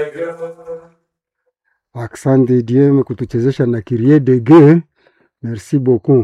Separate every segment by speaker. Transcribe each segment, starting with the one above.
Speaker 1: Asante Diem kutuchezesha na Kirie Dege, merci beaucoup.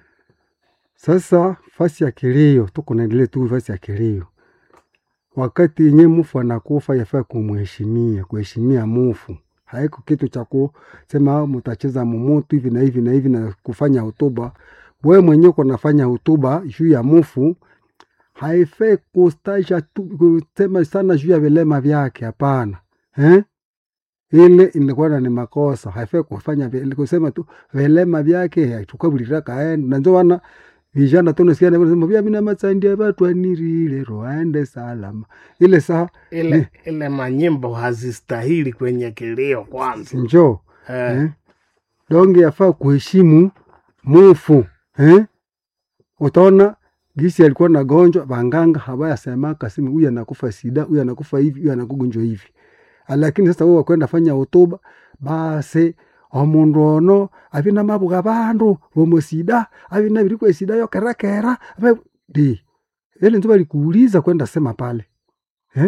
Speaker 1: Sasa fasi ya kilio, tuko naendelea tu fasi ya kilio. Wakati yenye mufu anakufa yafaa kumheshimia, kuheshimia mufu. Haiko kitu cha kusema mutacheza mumutu hivi na hivi na hivi na kufanya hotuba. Wewe mwenyewe uko nafanya hotuba juu ya mufu, haifai kustaja tu kusema sana juu ya vilema vyake, hapana eh? ile inakuwa ni makosa, haifai kufanya vile, kusema tu vilema vyake tukabulira kaenda na ndio wana vijana tu nasikia na kusema vya mina matsandia watu anirile roende salama ile saa
Speaker 2: ile ile manyimbo hazistahili kwenye kilio kwanza
Speaker 1: njo
Speaker 2: eh,
Speaker 1: eh? donge yafaa kuheshimu mufu eh? utaona gisi alikuwa na gonjwa banganga hawayasemaka simu huyu anakufa sida huyu anakufa hivi huyu anakugonjwa hivi lakini sasa wewe wakwenda fanya hotuba basi omundu ono abina mabuga bandu bomusida abina birikwe sida yo kerakera abe di ile ndio balikuuliza kwenda sema pale eh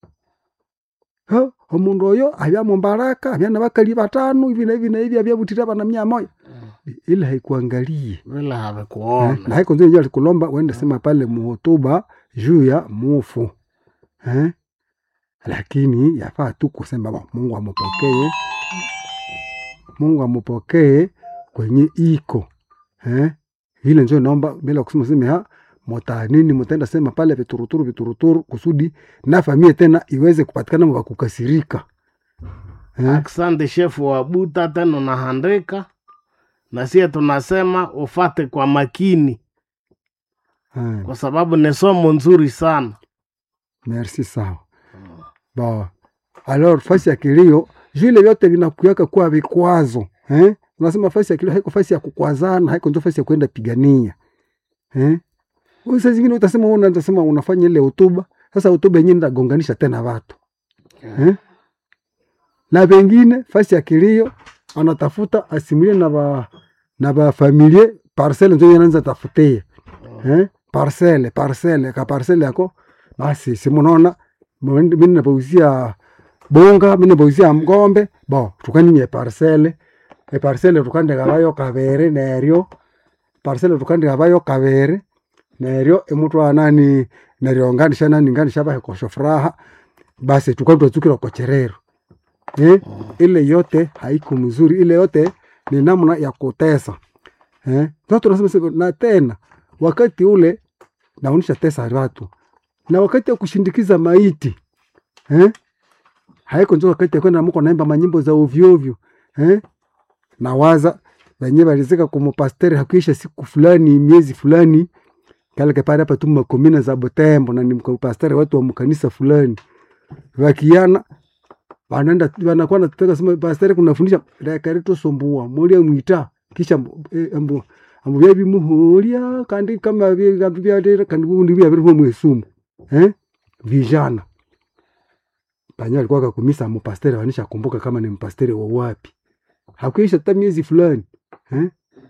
Speaker 1: ha omundu oyo abya mumbaraka abya na bakali batano hivi na hivi na hivi abya butira bana mia moja ile haikuangalie
Speaker 2: vile
Speaker 1: Eh,
Speaker 2: havikuona
Speaker 1: na haiko ndio alikulomba uende sema pale muhotuba juu ya mufu eh? Lakini yafaa tu kusema "Bo, Mungu amupokee, Mungu amupokee kwenye iko eh? Vile ndio naomba bila kusema sema ha mota nini mutaenda sema pale vituruturu vituruturu kusudi na familia tena iweze kupatikana mwa kukasirika eh?
Speaker 2: Asante shefu wa Buta, tena unahandika na sie tunasema ufate kwa makini,
Speaker 1: Eh.
Speaker 2: kwa sababu ni somo nzuri sana.
Speaker 1: Merci sawa. Ba. Alors fasi ya kilio vile vyote vinakuyaka kuwa vikwazo eh? Unasema fasi ya kilio haiko fasi ya kukwazana, haiko ndio fasi ya kwenda pigania eh? Wewe Saa zingine utasema wewe unasema unafanya ile hotuba, sasa hotuba yenyewe ndagonganisha tena watu eh? Na pengine fasi ya kilio anatafuta asimulie na ba na ba familie parcelle ndio anaanza tafutia eh? Parcelle parcelle ka parcelle yako basi simunaona mimi napauzia bonga mimi napauzia ng'ombe bo tukaninye parcelle e parcelle tukandika bayo kabere neryo parcelle tukandika bayo kabere neryo emutwa nani neryo nganisha nani nganisha bahe kosho furaha basi tukatwazukira kocherero eh? ile yote haiko mzuri ile yote ni namna ya kutesa eh? Sasa tunasema sasa, na tena wakati ule naonisha tesa watu na wakati ya kushindikiza maiti eh? haiko njo wakati ya kwenda mko naimba manyimbo za ovyo ovyo eh? nawaza wenye walizika kumupasteri hakuisha siku fulani miezi fulani kale kepale hapa tu makomina za Butembo na ni mpasteri watu wa mkanisa fulani wakiana wanaenda wanakuwa nataka sema pasteri kunafundisha dakari tusumbua molia mwita kisha eh, ambu ambu bya bimuhulia kandi kama bya bya bya kandi bundi bya bya mwesumu eh vijana panya alikuwa kakumisa mpasteri wanisha kumbuka kama ni mpasteri wa wapi hakuisha hata miezi fulani eh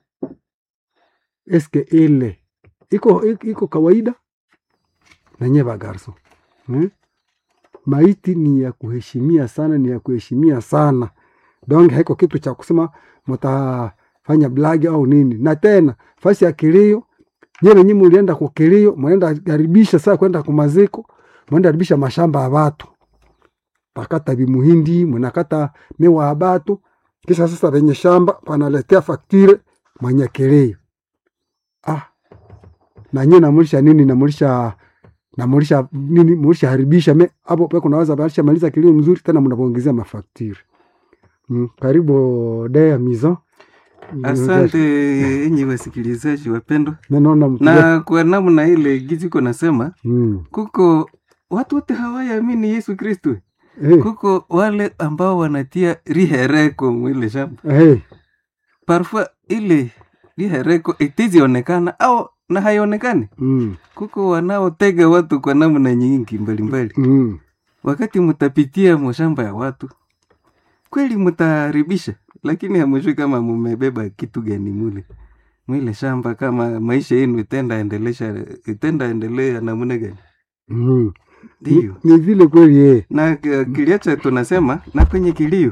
Speaker 1: eske ile iko iko kawaida na nyeva garso eh? maiti ni ya kuheshimia sana, ni ya kuheshimia sana. Donc haiko kitu cha kusema mtafanya blagi au nini. Na tena fasi ya kilio, nyewe nyinyi mulienda kwa kilio, mwenda karibisha saa kwenda kumaziko, mwenda karibisha mashamba ya watu, pakata bimuhindi, mnakata mewa ya batu, kisha sasa venye shamba panaletea faktire mwenye kilio. Ah, na nyinyi namulisha nini? Namulisha namulisha nini? Mulisha haribisha me hapo pe kunaweza balisha maliza kilio mzuri, tena mnapoongezea mafaktiri mm. Karibu Dea Mizo.
Speaker 3: Asante enyi wasikilizaji wapendwa,
Speaker 1: Naona mtu
Speaker 3: na kwa namna ile giziko nasema
Speaker 1: mm.
Speaker 3: kuko watu wote hawayaamini Yesu Kristo,
Speaker 1: hey.
Speaker 3: kuko wale ambao wanatia rihereko mwile shamba
Speaker 1: hey.
Speaker 3: parfois ile rihereko itizionekana au na haionekani.
Speaker 1: mm.
Speaker 3: Kuko wanaotega watu kwa namna nyingi mbalimbali.
Speaker 1: mm.
Speaker 3: Wakati mutapitia mashamba ya watu, kweli mutaharibisha, lakini hamujui kama mumebeba kitu gani mule mwile shamba, kama maisha yenu itenda endelesha itenda endelea namna gani.
Speaker 1: mm.
Speaker 3: Ndiyo.
Speaker 1: ni vile kweli eh.
Speaker 3: na uh, kiliacha tunasema na kwenye kilio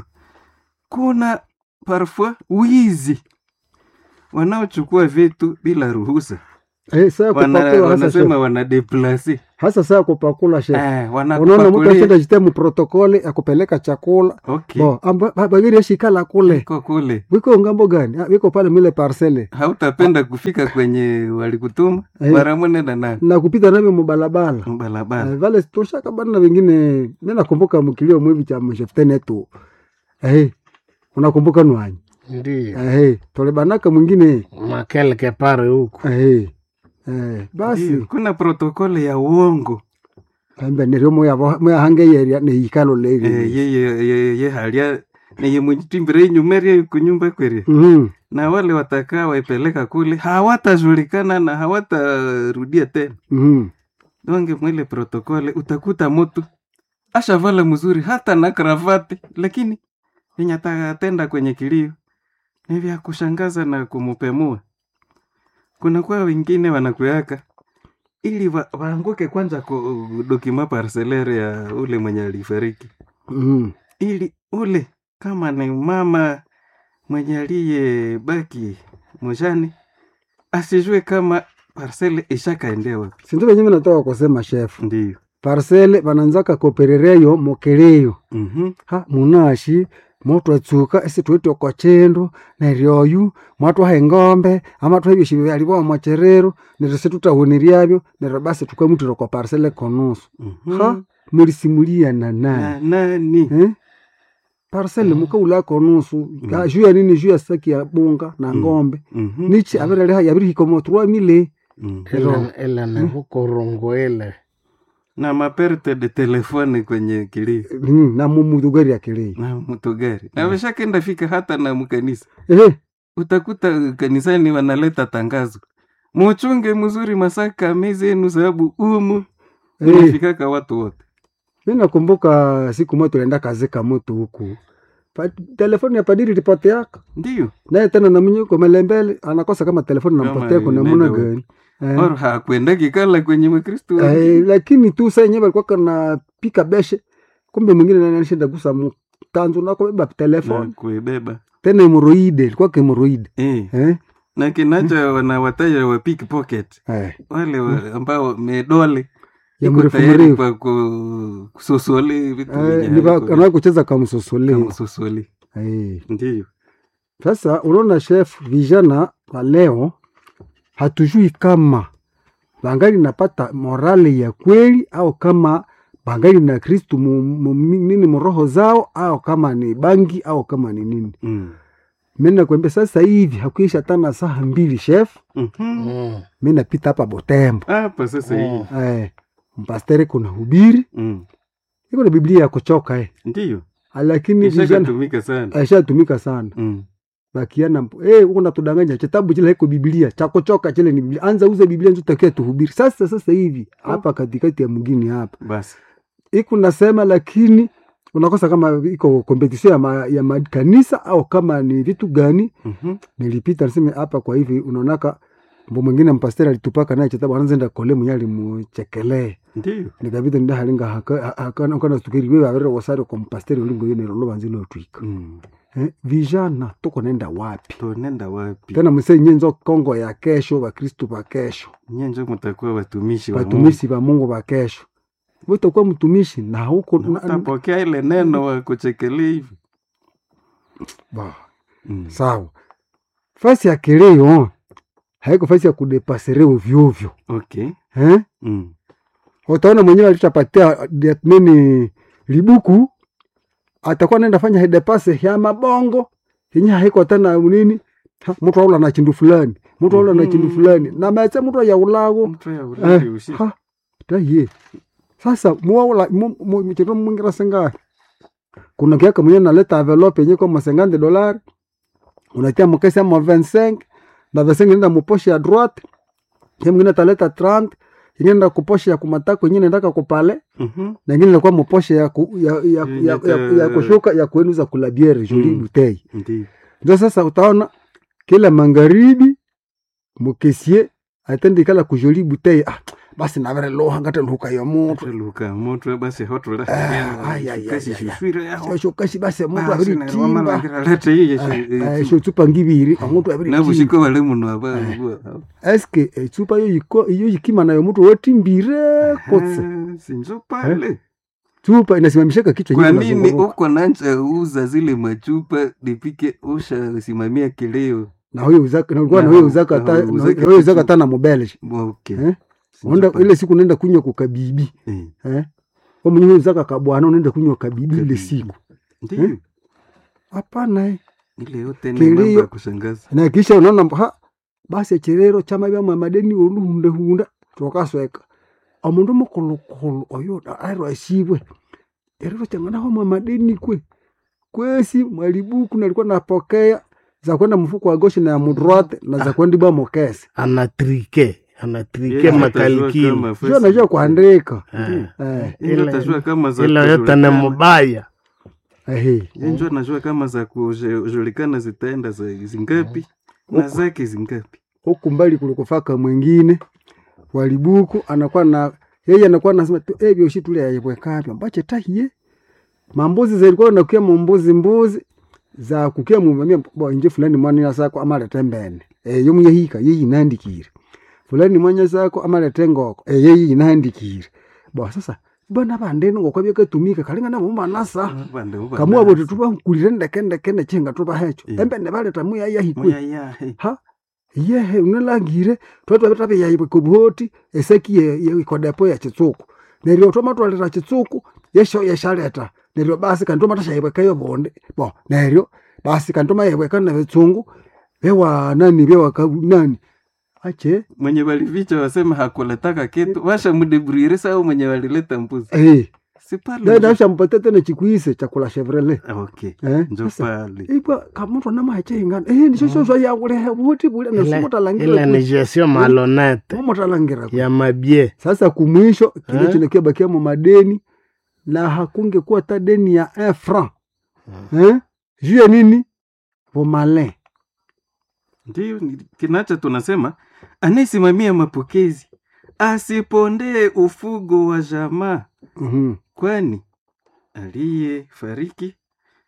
Speaker 3: kuna parfois wizi wanaochukua vitu bila ruhusa
Speaker 1: Eh, saa
Speaker 3: Wana,
Speaker 1: kupakula hasa
Speaker 3: wanasema
Speaker 1: chef.
Speaker 3: wanadeplase
Speaker 1: hasa saa kupakula chef
Speaker 3: eh,
Speaker 1: unaona mtu
Speaker 3: wanakupakulia
Speaker 1: ashenda jite muprotokole akupeleka chakula
Speaker 3: okay.
Speaker 1: bo amba- ba- bagiri ashikala kule
Speaker 3: Iko kule
Speaker 1: wiko ngambo gani Ah, wiko pale mile parcele
Speaker 3: hautapenda kufika kwenye walikutuma
Speaker 1: Eh.
Speaker 3: mara mwenenda na
Speaker 1: na kupita navyo mubalabala
Speaker 3: barabara
Speaker 1: Eh, vale tushakabana vengine mi nakumbuka mkilio mwivi cha msheftene tu eh, unakumbuka nwanyi
Speaker 2: Ndiyo.
Speaker 1: eh, tolebanaka mwingine
Speaker 2: Makeleke pare huku.
Speaker 1: eh, eh, basi
Speaker 3: Ndiyo, kuna protokole ya uongo
Speaker 1: kambe nerio mwahange yeria neikalo
Speaker 3: eh,
Speaker 1: leri
Speaker 3: ye, ye, ye, ye halia neye mwijitimbire inyumeria kunyumba kweri
Speaker 1: Mhm,
Speaker 3: na wale watakaa waipeleka kule hawatajulikana na hawatarudia tena
Speaker 1: mhm.
Speaker 3: donge mwile protokole utakuta mutu ashavala mzuri hata na kravati lakini yenye atatenda kwenye kilio ni vya kushangaza na kumupemua kunakuwa wengine wanakuyaka ili wa, waanguke kwanza ku dokima parcelere ya ule mwenye alifariki
Speaker 1: Mhm.
Speaker 3: ili ule kama ni mama mwenye aliyebaki mujani asijue kama parcele ishakaendea wapi.
Speaker 1: sindu venye minatoka kusema chef
Speaker 3: Ndiyo.
Speaker 1: parcele vananzaka koperereyo mokeleyo
Speaker 3: Mhm.
Speaker 1: ha munashi motwatsuka esi twitwe kochendo neryoyu mwatwaha engombe ama twaha ebyosi byalibowa mocherero neryo situtahuniryabyo neryo basi tukamutira kwa parcele konusu
Speaker 3: Mhm.
Speaker 1: ha mulisimuliana naye
Speaker 3: Na nani?
Speaker 1: eh? parcele mukaula konusu mm. juu ya nini juu ya saki ya bunga na ngombe
Speaker 3: Mhm.
Speaker 1: nichi abiraleha yabirihikomo trois mille
Speaker 3: Mhm.
Speaker 2: Ile ile ni huko rungu ile.
Speaker 3: Na maperte de telefone kwenye kilio
Speaker 1: mm, na mumudhugari akilei
Speaker 3: na mtogari na washakenda fika hata na mkanisa,
Speaker 1: eh,
Speaker 3: utakuta kanisani wanaleta tangazo, muchunge mzuri masaka mezi yenu, sababu umu
Speaker 1: eh.
Speaker 3: unafikaka watu wote.
Speaker 1: mi nakumbuka siku moja tulienda kazika moto huku pa, telefoni ya padiri lipoteaka
Speaker 3: Ndiyo
Speaker 1: naye tena namnyuko melembele anakosa kama telefoni
Speaker 3: Kama
Speaker 1: nampotea kuna
Speaker 3: inaenda
Speaker 1: muna
Speaker 3: wapi.
Speaker 1: gani eh.
Speaker 3: or hakwenda kikala kwenye Wakristo
Speaker 1: Eh,
Speaker 3: wengine.
Speaker 1: lakini tu saa yenyewe alikuwa kana pika beshe kumbe mwingine nani alishinda gusa mtanzu na kubeba
Speaker 3: na
Speaker 1: telefoni
Speaker 3: kuibeba
Speaker 1: tena hemoroide ilikuwa hemoroide
Speaker 3: eh.
Speaker 1: eh
Speaker 3: na kinacho wanawataja wa pickpocket
Speaker 1: eh
Speaker 3: wale wa, ambao medole
Speaker 1: ya
Speaker 3: iko
Speaker 1: mrefu
Speaker 3: tayari
Speaker 1: mrefu
Speaker 3: kwa ku- kusosole vitu
Speaker 1: eh
Speaker 3: vyenye
Speaker 1: ni ba-
Speaker 3: haviko
Speaker 1: anawahi kucheza kamsosole
Speaker 3: kama sosole
Speaker 1: eh
Speaker 3: ndiyo
Speaker 1: sasa unaona chef vijana wa leo hatujui kama bangali napata morale ya kweli au kama bangali na kristu mu, mu, nini mroho zao au kama ni bangi au kama ni nini
Speaker 3: mm.
Speaker 1: mi nakwambia sasa hivi hakuisha tana saa mbili chef
Speaker 3: Mhm.
Speaker 2: Mm.
Speaker 1: mi napita hapa botembo
Speaker 3: hapa sasa hivi
Speaker 2: Mm.
Speaker 1: eh, mpastere kuna hubiri
Speaker 3: mm.
Speaker 1: iko na biblia ya kuchoka eh.
Speaker 3: ndiyo
Speaker 1: lakini vijana
Speaker 3: ishakatumika sana
Speaker 1: aishatumika sana
Speaker 3: mm.
Speaker 1: bakiana mpo eh uko natudanganya kitabu chile haiko biblia cha kuchoka chile ni biblia anza uze biblia ndio tutakia tuhubiri sasa sasa hivi hapa katikati ya mgini hapa
Speaker 3: basi
Speaker 1: iko nasema lakini unakosa kama iko competition ya, ma, ya makanisa au kama ni vitu gani
Speaker 3: Mhm.
Speaker 1: nilipita niseme hapa kwa hivi unaonaka mbo mwingine mpasteri alitupaka naye kitabu anaanza enda kole mwenye alimuchekelee
Speaker 3: ndiyo
Speaker 1: nikabita nda halinga haka haka kana stukiri wewe avere wasari kwa mpasteri ulingo yene rolo banzilo twika
Speaker 3: mm.
Speaker 1: eh, vijana tuko nenda wapi
Speaker 3: tonenda wapi
Speaker 1: tena mse nyenzo kongo ya kesho bakristu ba kesho
Speaker 3: nyenjo mtakuwa watumishi wa Mungu.
Speaker 1: batumishi ba mungu ba kesho utakuwa mtumishi na huko
Speaker 3: Na
Speaker 1: na-
Speaker 3: utapokea ile neno wa kuchekelea hivi
Speaker 1: ba,
Speaker 3: mm.
Speaker 1: sawa fasi ya kileo haiko fasi ya kudepasere ovyoovyo
Speaker 3: okay
Speaker 1: eh?
Speaker 3: mm.
Speaker 1: utaona mwenyewe alitapatia dia- nini libuku atakuwa naenda fanya hedepase ya mabongo yenye haiko tena nini Ha, mtu aula na chindu fulani mtu aula na chindu
Speaker 3: Mhm.
Speaker 1: fulani na metse mtu ya ulago
Speaker 3: mtu ya ulali
Speaker 1: eh,
Speaker 3: usi
Speaker 1: ha taye sasa muwaula mchito mwingira senga kuna kiaka mwenye naleta envelope yenye kwa masengande dolari unatia mkesi ama 25 na 25 nenda muposhe ya droite ye mwingine ataleta 30 ingine nda kuposhe ya kumatako ingine ndaka kupale
Speaker 3: Mhm.
Speaker 1: na ingine inakuwa muposhe ya, ku, ya, ya, ya, ya, ya, kushuka ya kuenuza kula biere joli
Speaker 3: Mm.
Speaker 1: butei
Speaker 3: ndiyo
Speaker 1: ndio sasa utaona kila magharibi mukesie atende kala kujoli butei ah, basi navere loha ngate luka yo mutu
Speaker 3: luka mutwe basi hotula
Speaker 1: Ah, ay, ay, ay,
Speaker 3: kasi
Speaker 1: ay, ay.
Speaker 3: shishwire yaho
Speaker 1: shosho kasi basi mutu
Speaker 3: Basi
Speaker 1: aviri
Speaker 3: neryo
Speaker 1: timba
Speaker 3: wamalangira lete iye
Speaker 1: sho tsupa ngiviri omutu aviri timba
Speaker 3: nabushiko bali muno aba
Speaker 1: eske etsupa yo yiko iyo yikima nayo mutu wetimbire kotse
Speaker 3: sinjo pale
Speaker 1: chupa inasimamishaka kichwa
Speaker 3: kwa
Speaker 1: nyingi
Speaker 3: nini
Speaker 1: inazunguruka.
Speaker 3: uko nanja uza zile machupa nipike usha simamia kileo
Speaker 1: na huyo uzaka na ulikuwa na
Speaker 3: Na-
Speaker 1: huyo uzaka
Speaker 3: na
Speaker 1: ta
Speaker 3: huyo
Speaker 1: na
Speaker 3: uzaka
Speaker 1: huyo uzaka
Speaker 3: kitu.
Speaker 1: ta na mobile
Speaker 3: okay
Speaker 1: Eh?
Speaker 3: Sinjo
Speaker 1: Unaenda
Speaker 3: pale.
Speaker 1: ile siku unaenda kunywa kukabibi
Speaker 3: Eh,
Speaker 1: eh kwa mwenye huyo uzaka kabwana unaenda kunywa kabibi ile
Speaker 3: Kabibi.
Speaker 1: siku
Speaker 3: ndiyo
Speaker 1: Eh? hapana eh.
Speaker 3: ile yote ni
Speaker 1: Kilio.
Speaker 3: mambo ya kushangaza
Speaker 1: na kisha unaona mbo, ha basi echirero chama bya mamadeni oluhunda hunda twakasweka omundu mukulukulu oyo airo asibwe erero changanaho mamadeni kwe kwesi mwalibuku nalikuwa napokea za kwenda mfuko wa goshi na ya mudrote na za kwenda bwa mokese
Speaker 2: anatrike anatrike
Speaker 3: Yeye hatajua
Speaker 2: makalikili
Speaker 3: kama
Speaker 1: sio najua kuandika
Speaker 2: Eh,
Speaker 1: eh
Speaker 3: Yeye
Speaker 2: Ile-
Speaker 3: atajua kama za
Speaker 2: ila yote ni
Speaker 3: kujulikana.
Speaker 2: mubaya
Speaker 1: ehe
Speaker 3: Yeye ndio anajua kama za kujulikana zitaenda za zingapi na zake zingapi
Speaker 1: huku mbali kulikufaka mwingine walibuku anakuwa na yeye anakuwa nasema tu eh byoshi tule yayebwekapya mbache tahiye mambuzi zilikuwa nakuya mumbuzi mbuzi za kukia mumamia bo inje fulani mwana sako amalete mbene eh yomu yehika yeyi nandikire fulani mwanya sako amalete ngoko eh yeyi nandikire bo sasa bana bandeni ngoko byakatumika kalinga na mumba nasa
Speaker 3: Bande uba
Speaker 1: kamua
Speaker 3: nasi.
Speaker 1: bote tuba kulire ndeke ndeke ndechenga tuba hecho
Speaker 3: Eh.
Speaker 1: embe ne baleta muya yahikwe
Speaker 3: Muya ya, he.
Speaker 1: ha yehe unalangire twatwa betabe yaibwe kubuhoti eseki ye, ye ikodepo ya chitsuku neryo twama twaleta chitsuku yesho yeshaleta neryo basi kanti twama tashaibweka yo bonde bo neryo basi kanti twama yaibweka na bitsungu bewa nani bewa ka nani ache
Speaker 3: mwenye walificha wasema hakuletaka kitu washa mudebriere sao mwenye walileta mbuzi
Speaker 1: eh
Speaker 3: si pale
Speaker 1: dada
Speaker 3: njo-
Speaker 1: asha mpate tena chikuise chakula chevrolet
Speaker 3: okay
Speaker 1: eh
Speaker 3: njo
Speaker 1: sasa
Speaker 3: pale
Speaker 1: ipa kamuntu nama ingana eh nisho sho sho ya kule buhoti bule
Speaker 2: ile
Speaker 1: nasumutalangira
Speaker 2: ile ni gestion malonete
Speaker 1: mumutalangira
Speaker 2: ya mabie
Speaker 1: sasa kumwisho kile
Speaker 2: Eh?
Speaker 1: chinakiabakia mu madeni na hakungekuwa hata deni ya un franc eh? juu ya nini vomalin
Speaker 3: ndiyo ni- kinacha tunasema anayesimamia mapokezi asipondee ufugo wa jamaa
Speaker 1: Mhm.
Speaker 3: kwani aliyefariki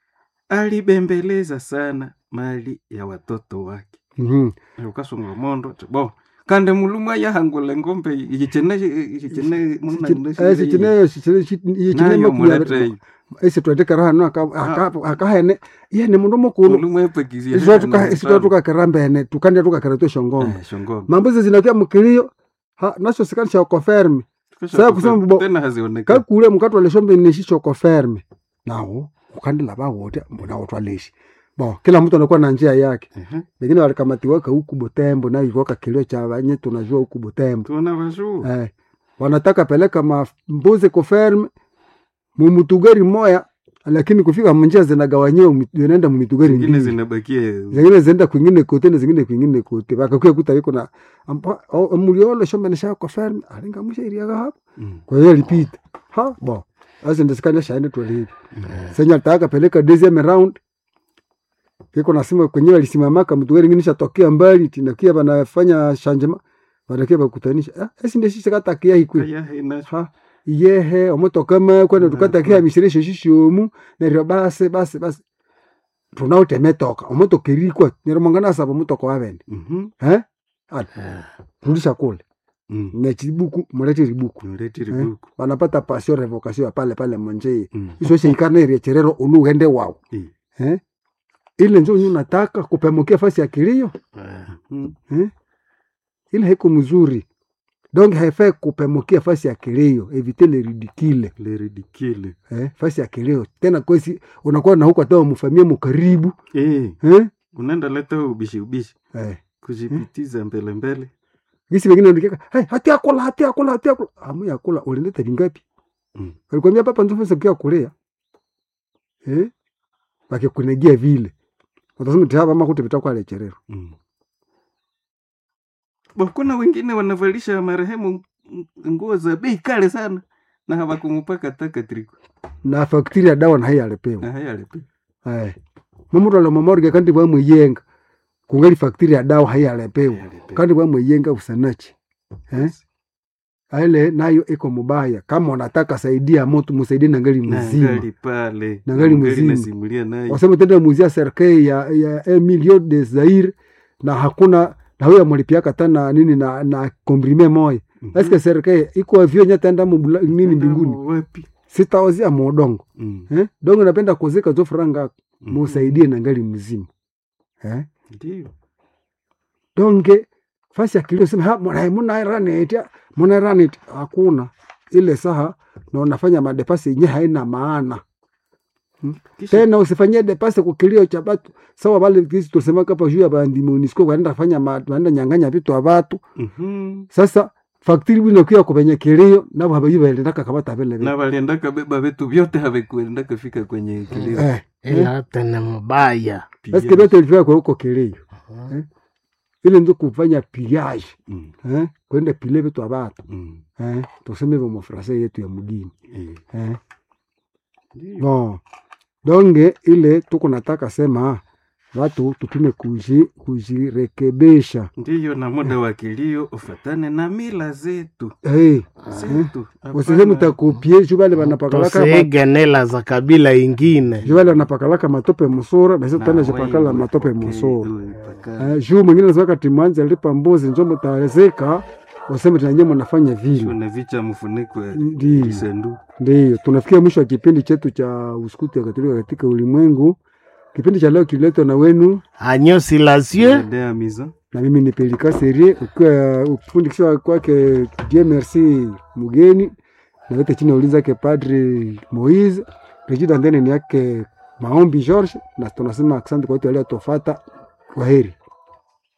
Speaker 3: alibembeleza sana mali ya watoto wake
Speaker 1: Mhm.
Speaker 3: ukasunga mondo ati, bo kande mulumwa yahangula ngombe ichene ichene
Speaker 1: Eh, sichineyo sichine
Speaker 3: nayo mulete
Speaker 1: esi tweteka hano akahene yene mundu mukulu
Speaker 3: mulumwa epekizia
Speaker 1: isitwa tukakera mbene tukandya tukakera twe shongombe
Speaker 3: shongombe
Speaker 1: mambuzi zinakia mukilio ha naso sikanisha okoferme Sasa kusema bo-
Speaker 3: tena hazionekani
Speaker 1: kakule mukatwaleshombe neshi chokoferme nawo ukandila bawote nawo twaleshi bo kila mtu anakuwa na njia yake
Speaker 3: Ehe,
Speaker 1: lakini walikamatiwaka huku Butembo na ilikuwa kilio cha wanye tunajua huku Butembo
Speaker 3: tuna wajuu
Speaker 1: eh, wanataka peleka mambuzi kuferme mumutugari moya lakini kufika munjia zinagawanyiwa mu- zinaenda mumitugari
Speaker 3: zingine
Speaker 1: mbili
Speaker 3: zinabakia
Speaker 1: zingine zinaenda kwingine kote na zingine kwingine kote bakakuya kuta yuko na ampa- o- muliolo shombe nisha kuferme alinga musha iriaga hapo
Speaker 3: Mm.
Speaker 1: kwa hiyo alipita ha bo sasa ndisikanya shaende twalivi senya alitaka peleka deuxième round kiko nasema kwenyewe alisimamaka mtu wengine nishatokea mbali tinakia banafanya shanjema banakia bakutanisha ah esi ndio sisi katakia hikwe
Speaker 3: Aya, ina-
Speaker 1: ha yehe omotoka ma kwenda tukatakia mishirisho shishomu neryo basi basi basi tunaotemetoka omotoka irikwa neryo mangana saba omotoka wabende
Speaker 3: Mhm.
Speaker 1: eh Ati, rudisha kule
Speaker 3: Mm.
Speaker 1: na chibuku mulete ribuku
Speaker 3: Niletee
Speaker 1: Eh?
Speaker 3: ribuku.
Speaker 1: wanapata passion revocation ya pale pale monjei
Speaker 3: Mm.
Speaker 1: iso sheikana ire cherero uluhende wao
Speaker 3: Eh.
Speaker 1: eh? ile njo nyu nataka kupemukia fasi ya kilio
Speaker 3: Mm.
Speaker 1: eh? ile haiko mzuri donc haifai kupemukia fasi ya kilio evite le ridicule
Speaker 3: Le ridicule.
Speaker 1: eh? fasi ya kilio tena kwesi unakuwa na huko hata mfamia mkaribu
Speaker 3: Eh,
Speaker 1: eh?
Speaker 3: unaenda leta ubishi ubishi
Speaker 1: eh.
Speaker 3: kujipitiza mbele mbele
Speaker 1: gisi wengine ndikeka hey, hati akula hati akula hati akula amu ya kula ulindeta vingapi
Speaker 3: Mm.
Speaker 1: walikwambia papa nzofesa kia kulea eh? wakikunegia vile utasema tihapa ama kuti vitakuwa lecherero
Speaker 3: Mm. Bo, kuna wengine wanavalisha marehemu ng- nguo za bei kale sana na hawakumupaka taka triko
Speaker 1: na faktiri ya dawa na hai alipewa
Speaker 3: na haya alipe
Speaker 1: eh mamutu ala mamorge kandi bwamwiyenga kungali faktiri ya dawa hai alipewa kandi bwamwiyenga usanachi eh ile nayo iko mubaya kama unataka saidia moto musaidie na ngali mzima
Speaker 3: nangali pale
Speaker 1: Na ngali
Speaker 3: Ngali
Speaker 1: mzima.
Speaker 3: nasimulia naye
Speaker 1: wasema tenda muzia serikali ya, ya un million de Zaire na hakuna na huyo amlipiaka tana nini na na komprime moya
Speaker 3: Mhm.
Speaker 1: eske serikali iko avyo nyatenda mubula nini mbinguni
Speaker 3: Tanda wapi
Speaker 1: sitawazia muodongo
Speaker 3: Mm.
Speaker 1: eh? dongo napenda kuzika zo franga
Speaker 3: Mhm.
Speaker 1: musaidie na ngali mzima eh?
Speaker 3: Ndiyo.
Speaker 1: donge fasi akilio sema ha mwana muna raneti muna raneti hakuna ile saha na unafanya madepasi yenye haina maana
Speaker 3: Kisha
Speaker 1: tena usifanyie depase kukilio cha batu sawa vale kisi tulisema kapa juu ya bandi MONUSCO wanaenda fanya ma- wanaenda nyang'anya vitu wa watu
Speaker 3: Mhm.
Speaker 1: sasa faktiri bwino kuya kupenye kilio nabo habayi baendaka kabata vile vile
Speaker 3: na waliendaka beba vitu vyote havikuendaka fika kwenye kilio
Speaker 1: eh
Speaker 2: ila tena mubaya
Speaker 3: Pia.
Speaker 1: eske vyote vilifika kwa huko kilio eh ile ndio kufanya pillage
Speaker 3: Mm.
Speaker 1: eh kwenda pile vitu wa watu
Speaker 3: Mm.
Speaker 1: eh tuseme hivyo mafrasa yetu ya mgini
Speaker 3: Eh.
Speaker 1: eh
Speaker 3: Ndiyo.
Speaker 1: no donge ile tuko nataka sema watu tupime kuji kujirekebisha
Speaker 3: ndiyo na muda wa kilio ufatane na mila zetu
Speaker 1: hey,
Speaker 3: zetu
Speaker 1: usiseme utakupie juu vale wanapakalaka ma-
Speaker 2: tusiige nela za kabila ingine
Speaker 1: juu vale wanapakalaka matope musura na sisi
Speaker 3: Na
Speaker 1: tena
Speaker 3: wewe
Speaker 1: jipakala matope
Speaker 3: upokee,
Speaker 1: musura
Speaker 3: uwe paka-
Speaker 1: eh, juu mwingine nasema kati mwanzi alipa mbuzi njo mutawezeka useme tenanye mnafanya vile
Speaker 3: shune vicha mfuniko ya
Speaker 1: Ndiyo.
Speaker 3: kisendu
Speaker 1: Ndiyo, tunafikia mwisho wa kipindi chetu cha uskuti ya Katolika katika ulimwengu. Kipindi cha leo kiletwa na wenu
Speaker 2: agneau silencieux
Speaker 3: dea mizo
Speaker 1: na mimi ni Pelika Serie, ukiwa ufundikishwa kwake Dieu merci mugeni na wote chini ya ulinzi yake Padri Moise Regida ndene ni yake Maombi George, na tunasema asante kwa wote waliotofata. Kwaheri.